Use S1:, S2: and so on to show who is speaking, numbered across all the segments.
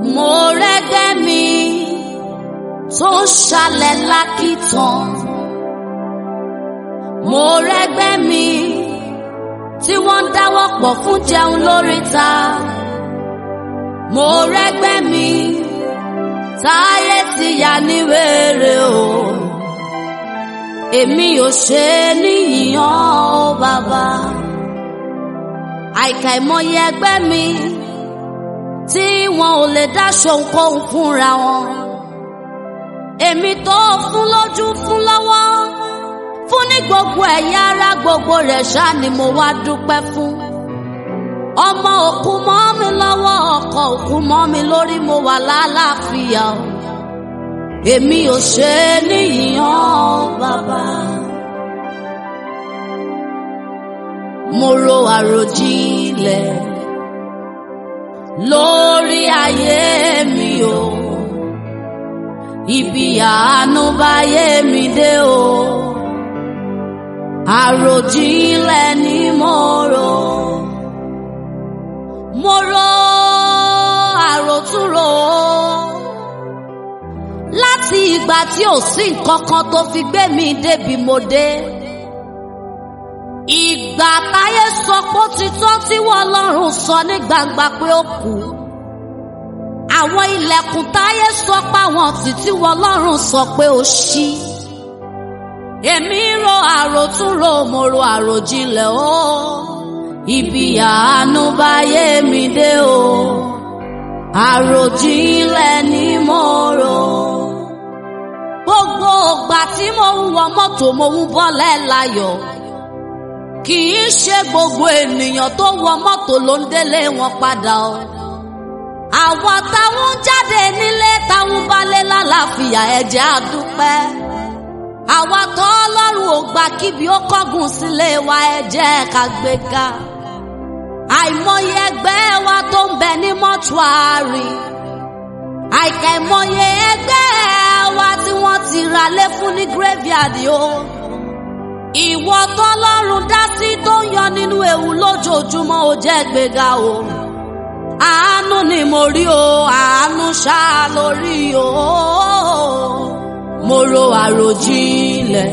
S1: mo rẹ́gbẹ́ mi tó ń ṣalẹ̀ lákìtàn mo rẹ́gbẹ́ mi tí wọ́n ń dáwọ́ pọ̀ fún jẹun lóríta mo rẹ́gbẹ́ mi táyé ti yà ní wèrè o èmi ò ṣe é níyìyàn o bàbá àìkà ìmọye ẹgbẹ́ mi tí wọn ò lè dáṣọ ohunkóhun fúnra wọn èmi tó fún lójú fún lọ́wọ́ fún ní gbogbo ẹ̀yà ara gbogbo rẹ̀ ṣá ni mo wá dúpẹ́ fún ọmọ òkú mọ́ mi lọ́wọ́ ọkọ òkú mọ́ mi lórí mo wà lálàáfíà o èmi ò ṣe é níyìyàn bàbá. mo ro àròjinlẹ̀ lórí ayé mi o ibi àánú báyé mi dé o àròjinlẹ̀ ni mo rò mo ro àròtúrò láti ìgbà tí ò sí nǹkan kan tó fi gbé mi débi mo dé ìgbà táyé sọ pé ó ti tọ́ tí wọ́n lọ́rùn sọ ní gbangba pé ó kú àwọn ilẹ̀kùn táyé sọ pé àwọn títí wọ́n lọ́rùn sọ pé ó ṣí èmi ro àròtúnrò mo ro àròjinlẹ̀ o ibi àánú báyé mi dé o àròjinlẹ̀ ni mo rò gbogbo ìgbà tí mo ń wọ mọ́tò mo ń bọ́lẹ̀ láyọ̀ kì í ṣe gbogbo ènìyàn tó wọ mọ́tò ló ń délé wọn padà o. àwọn táwọn jáde nílé táwọn balẹ̀ lálàáfíà ẹ̀jẹ̀ àdúpẹ́. àwa tó ọlọ́run ò gbà kíbi ó kọ́gùn sílé wa ẹ̀jẹ̀ ká gbé ga. àìmọye ẹgbẹ́ wa tó ń bẹ ní mọ́túárì. àìkà ìmọye ẹgbẹ́ wa tí wọ́n ti rà lé fún ní graveyard o. Ìwọ tọ́lọ́run dá sí tó ń yọ nínú ewu lójoojúmọ́ ó jẹ́ gbéga o. Àánú ni mo rí o, àánú ṣá lórí o. Mo ro àròjinlẹ̀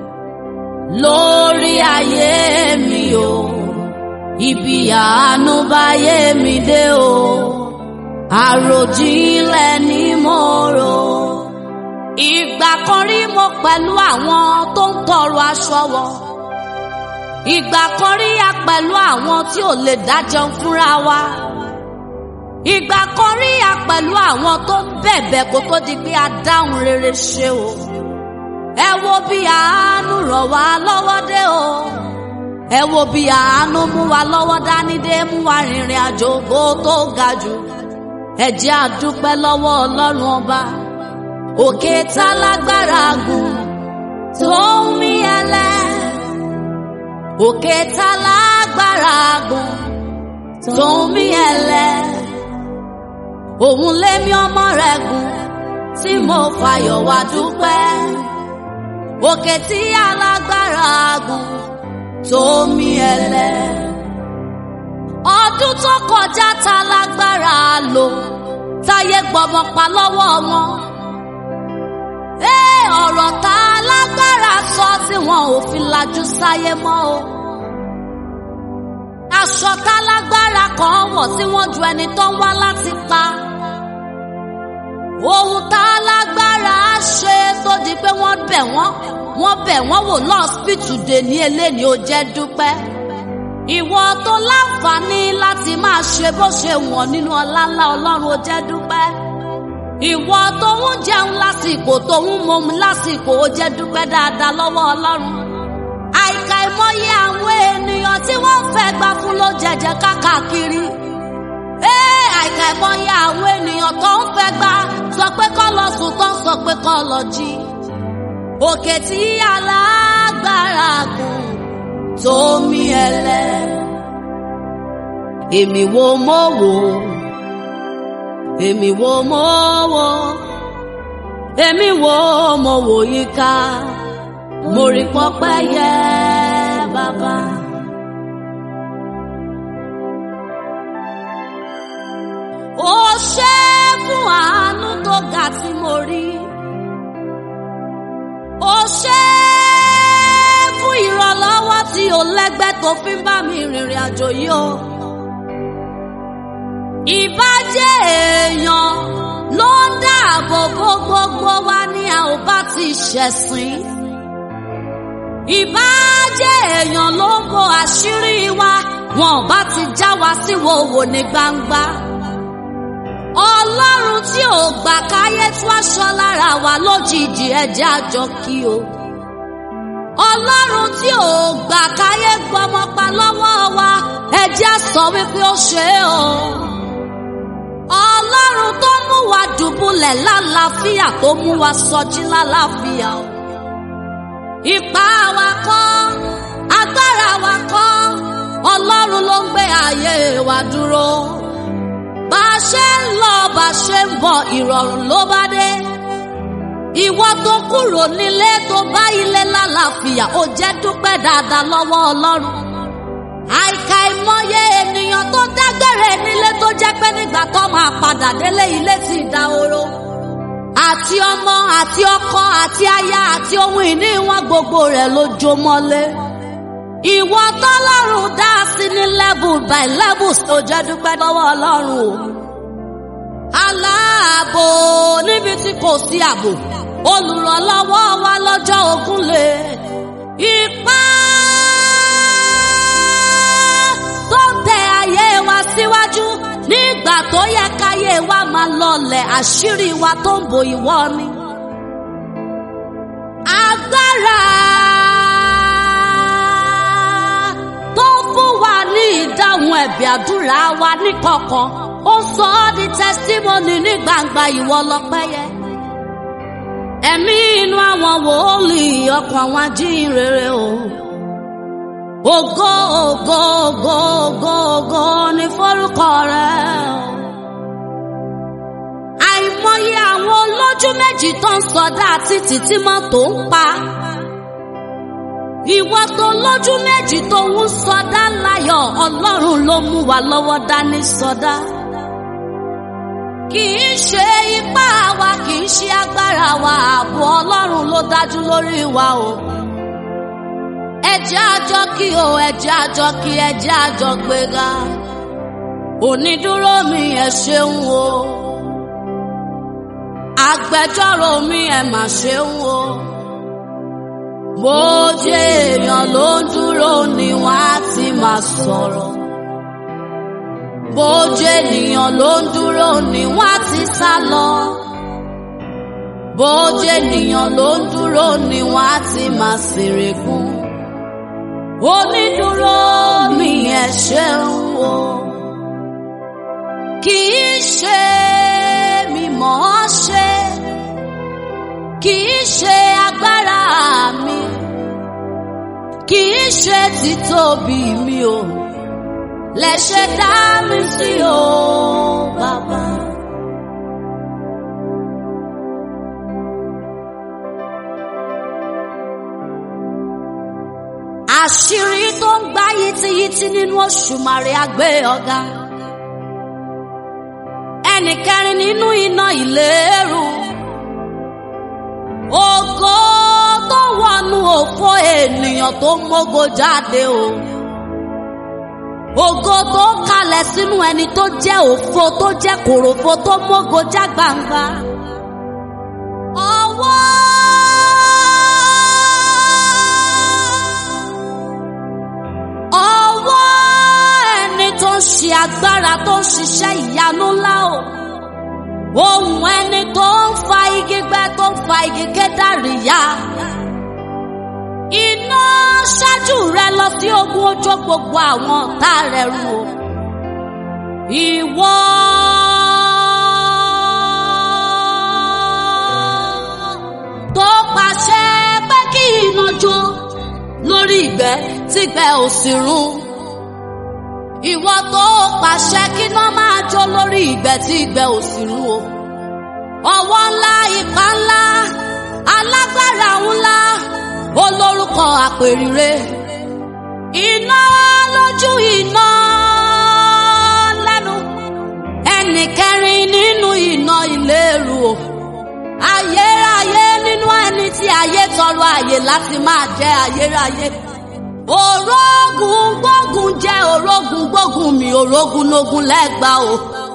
S1: lórí ayé mi o. Ibi àánú báyé mi dé o. Àròjinlẹ̀ ni mo rò ìgbà kan rí mo pẹ̀lú àwọn tó ń tọrọ aṣọ wọ. ìgbà kan rí a pẹ̀lú àwọn tí ò lè dájọ́ fúnra wa. ìgbà kan rí a pẹ̀lú àwọn tó ń bẹ̀bẹ̀ kó tó di pé a dáhùn rere ṣe o. ẹ wo bí àánú ràn wá lọ́wọ́ dé o. ẹ wo bí àánú mú wa lọ́wọ́ dání dé mú wa rìnrìn àjò ògo tó ga jù. ẹ jẹ́ a dúpẹ́ lọ́wọ́ ọlọ́run ọba òkè tá lágbára gùn tó ń mí ẹlẹ òkè tá lágbára gùn tó ń mí ẹlẹ òun lémi ọmọ rẹ̀ gùn tí mo fàyọ̀ wá dúpẹ́ òkè tí alágbára gùn tó ń mí ẹlẹ ọdún tó kọjá tá lágbára lò táyé gbọmọ pa lọ́wọ́ wọn ọ̀rọ̀ tá a lágbára sọ tí wọn ò fi lajú sáyé mọ́ o. aṣọ tá a lágbára kan wọ̀ tí wọ́n ju ẹni tó ń wá láti pa. ohun tá a lágbára ṣe tó di pé wọ́n bẹ̀ wọ́n wọ́n bẹ̀ wọ́n wò lọ́ọ̀sìpìtù dè ní eléni ó jẹ́ dúpẹ́. ìwọ tó láǹfààní láti máa ṣe bó ṣe wọ̀n nínú ọlá ńlá ọlọ́run ó jẹ́ dúpẹ́ ìwọ tó ń jẹun lásìkò tó ń mọmu lásìkò ó jẹ́ dúpẹ́ dáadáa lọ́wọ́ Ọlọ́run àìkà ìmọye àwọn ènìyàn tí wọ́n fẹ́ gbà fún ló jẹjẹ káàkiri ee àìkà ìmọye àwọn ènìyàn tó ń fẹ́ gbà sọ pé kọ́ lọ sùn tó ń sọ pé kọ́ lọ jí òkè tí alágbára gùn tó mí ẹlẹ èmi wo mo wò èmi wo mo wò èmi wo mo wò yíká mo rí pọpẹ yẹ bàbá. ó ṣe borí. ó ṣe é fún ìrànlọ́wọ́ tí ò lẹ́gbẹ́ tó fi ń bá mi rìnrìn àjò yìí o. ìbàjẹ́ èèyàn ló ń dáàbò bo gbogbo wa ní a ò bá ti ṣẹ̀sìn. ìbàjẹ́ èèyàn ló ń bo àṣírí wa wọn ò bá ti já wa sí wòwò ní gbangba. ọlọ́run tí ò gbà káyé tú aṣọ lára wa lójijì ẹ̀jẹ̀ àjọ kí o. ọlọ́run tí ò gbà káyé gbọmọ pa lọ́wọ́ wa ẹ̀jẹ̀ sọ wípé ó ṣe é o. ọlọ́run tó mú wa dùbúlẹ̀ lálàáfíà tó mú wa sọjí lálàáfíà o. ipá wa kọ́ agbára wa kọ́ ọlọ́run ló ń gbé ayé wa dúró bá a ṣe ń lọ bá a ṣe ń bọ̀ ìrọ̀rùn ló bá dé ìwọ tó kúrò nílé tó bá ilé lálàáfíà ó jẹ́ dúpẹ́ dáadáa lọ́wọ́ ọlọ́run àìkà ìmọye ènìyàn tó dágbére nílé tó jẹ́ pé nígbà tó máa padà délé ilé ti dahoro àti ọmọ àti ọkọ àti aya àti ohun ìní wọn gbogbo rẹ̀ ló jó mọ́lé ìwọ tọ́lọ́run dá sí ní level by level tó jẹ́ dúpẹ́ lọ́wọ́ ọlọ́run o. aláàbò níbi tí kò sí ààbò olùrànlọ́wọ́ wa lọ́jọ́ ogun lè. ipá tó tẹ ayé wa síwájú nígbà tó yẹ káyé wa máa lọlẹ̀ àṣírí wa tó ń bo ìwọ ni. agbára. ìdáhùn ẹ̀bì àdúrà wa níkọ̀kọ̀ ó sọ ọ́ di testimony ní gbangba ìwọ lọ́pẹ́yẹ. ẹ̀mí inú àwọn wòlíì ọkàn àwọn ajínrere o. ògo ògo ògo ògo ògo ní forúkọ rẹ o. àìmọye àwọn olójú méjì tó ń sọdá títí tí mọ́tò ń pa ìwọ tó lójú méjì tó ń sọdá láyọ̀ ọlọ́run ló mú wa lọ́wọ́ dání sọdá. kì í ṣe ipá wa kì í ṣe agbára wa ààbò ọlọ́run ló dájú lórí wa o. ẹjẹ́ àjọ kí o ẹjẹ́ àjọ kí ẹjẹ́ àjọ gbéga. onídúró mi ẹ ṣeun o. agbẹjọ́rò mi ẹ mà ṣeun o bó jẹ́ èèyàn ló ń dúró ni wọ́n á ti máa sọ̀rọ̀ bó jẹ́ ènìyàn ló ń dúró ni wọ́n á ti sá lọ bó jẹ́ ènìyàn ló ń dúró ni wọ́n á ti máa ṣèrègùn onídúró mi ẹ ṣeun o kì í ṣe mi mọ̀ ọ́ ṣe kì í ṣe agbára mi kì í ṣe títóbi mi o lẹ ṣe dá mi sí o bàbá. àṣírí tó ń gbá yìtìyìtì nínú Òṣùmàrè àgbé ọ̀gá ẹnì kẹrin nínú iná ìléru ògo tó wọnú òfò ènìyàn tó mógo jáde o ògo tó kalẹ̀ sínú ẹni tó jẹ́ òfò tó jẹ́ kòròfo tó mógo já gbangba ọwọ́. ọwọ́ ẹni tó ń ṣe agbára tó ń ṣiṣẹ́ ìyanu ńlá o ohun ẹni tó ń fa igi gbẹ tó ń fa igi kédàrí ya iná ṣáájú rẹ lọ sí ogun ojú gbogbo àwọn ọ̀tá rẹ run o ìwọ. tó pàṣẹ pé kí iná jó lórí ìgbẹ́ tígbẹ́ ò sì run ìwọ tó pàṣẹ kí iná máa jó lórí ìgbẹ́ tí ìgbẹ́ ò sì run o ọwọ́ ńlá ipá ńlá alágbára ńlá olórúkọ àpèrire iná lójú iná lẹ́nu ẹnì kẹrin nínú iná ìléru o ọ̀rọ̀ àyè láti máa jẹ ayérayé òrógùn gbógun jẹ òrógùn gbógun mi òrógùn lógun lẹ́gbàá o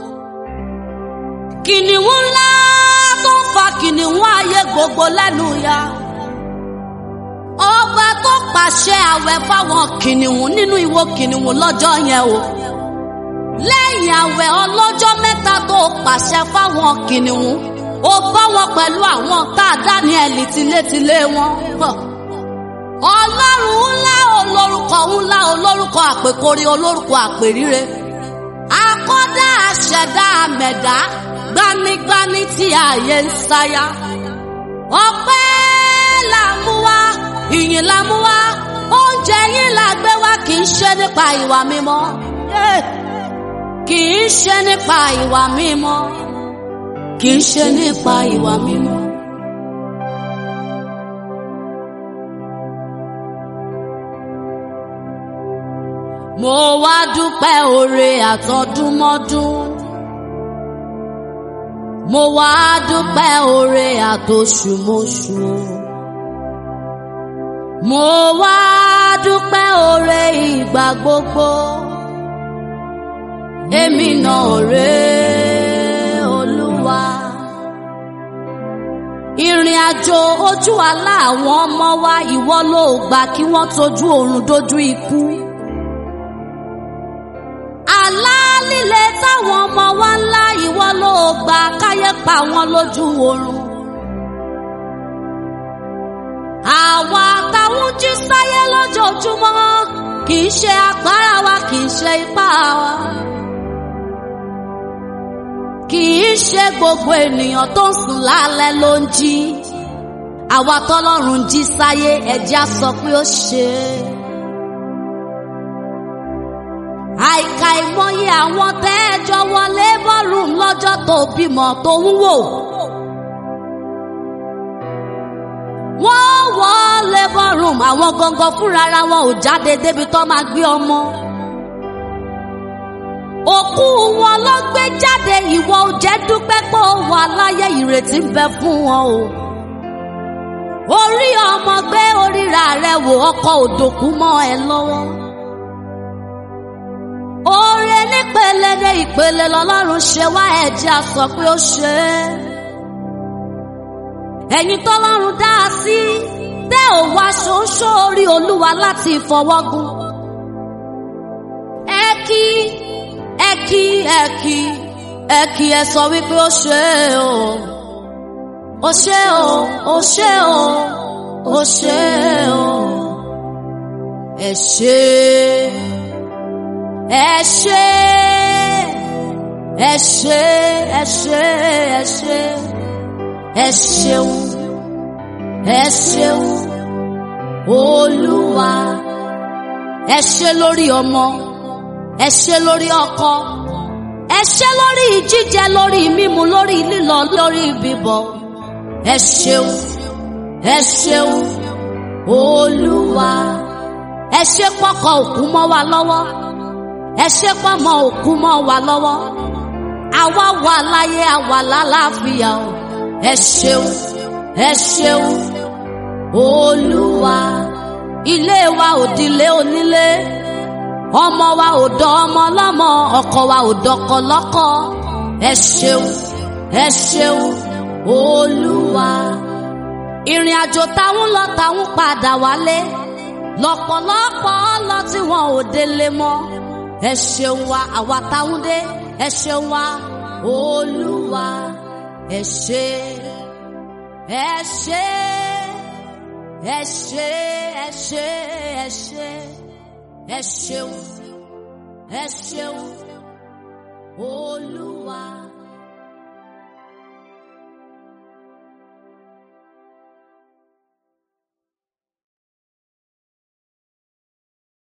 S1: kìnìún ńlá tó ń fa kìnìún ayé gbogbo lẹ́nu ya ọba tó pàṣẹ àwẹ̀ fáwọn kìnìún nínú ìwo kìnìún lọ́jọ́ yẹn o lẹ́yìn àwẹ̀ ọlọ́jọ́ mẹ́ta tó pàṣẹ fáwọn kìnìún ó bá wọn pẹ̀lú àwọn tá a Dáníẹ́lì tilétilé wọn. ọlọ́run ńlá olórúkọ ńlá olórúkọ àpèkórí olórúkọ àpèríre akọ́dá àṣẹ̀dá àmẹ̀dá gbanigbani tí ààyè ń sáyà. ọpẹ́ là ń mú wá ìyìn là ń mú wá oúnjẹ yín là gbé wá kì í ṣe nípa ìwà mímọ́ kì í ṣe nípa ìwà mímọ́ kì í ṣe nípa ìwà mímọ́. mo wá dúpẹ́ oore àtọdúnmọ́dún mo wá dúpẹ́ oore àtoṣùmọ́ṣù mo wá dúpẹ́ oore ìgbà gbogbo èmi náà rèé olúwa ìrìn àjò ojú àlá àwọn ọmọ wa ìwọ ló gbà kí wọ́n tójú oorun dójú ikú àlá líle táwọn ọmọ wa ńlá ìwọ ló gbà káyé pa wọn lójú oorun àwa táwọn jí sáyé lójoojúmọ́ kì í ṣe agbára wa kì í ṣe ipá wa kì í ṣe gbogbo ènìyàn tó ń sùn lálẹ́ ló ń jí àwa tọ́lọ́run jí sáyé ẹ̀jẹ̀ á sọ pé ó ṣe é. àìkà ìmọye àwọn tẹ́ ẹ jọ wọlé bọ́ọ̀rùn lọ́jọ́ tó bímọ tó ń wò. wọ́n wọlé bọ́ọ̀rùn àwọn gangan fúnra wọn ò jáde débi tó máa gbé ọmọ òkú wọn ló gbé jáde ìwọ ò jẹ́ dúpẹ́ pé ó wà láyé ìrètí ń bẹ fún wọn o. orí ọmọ gbé oríra rẹ wò ọkọ òdòkú mọ́ ẹ lọ́wọ́. oore nípele dé ìpele lọ́lọ́run ṣe wá ẹ̀jẹ̀ a sọ pé ó ṣe é. ẹ̀yin tọ́lọ́run dá a sí tẹ́ ò wá ṣoṣo orí olúwa láti ìfọwọ́gùn. ẹ kí ẹ kí ẹ kí ẹ kí ẹ sọ wípé ó ṣe o ó ṣe o ó ṣe o ó ṣe o ẹ ṣe ẹ ṣe ẹ ṣe ẹ ṣe ẹ ṣe ẹ ṣeun ẹ ṣeun olúwa ẹ ṣe lórí ọmọ ẹ ṣe lórí ọkọ ẹ ṣe lórí jíjẹ lórí mímu lórí lílọ lórí bíbọ ẹ ṣeun ẹ ṣeun olúwa ẹ ṣe pọkọ òkú mọ́ wa lọ́wọ́ ẹ ṣe pọmọ òkú mọ́ wa lọ́wọ́ àwa wà láyé àwa lálàáfíà o ẹ ṣeun ẹ ṣeun olúwa ilé wa òdìlé onílé ọmọ wa ò dọ ọmọ lọ́mọ ọkọ wa ò dọkọ lọ́kọ ẹ ṣeun ẹ ṣeun olúwa ìrìn àjò táwọn lọ táwọn padà wálé lọ́pọ̀lọpọ̀ lọ tí wọn ò délé mọ́ ẹ ṣeun wa àwa táwọn dé ẹ ṣeun wa olúwa ẹ ṣe ẹ ṣe ẹ ṣe ẹ ṣe ẹ ṣe ẹ ṣeun ẹ ṣeun olúwa.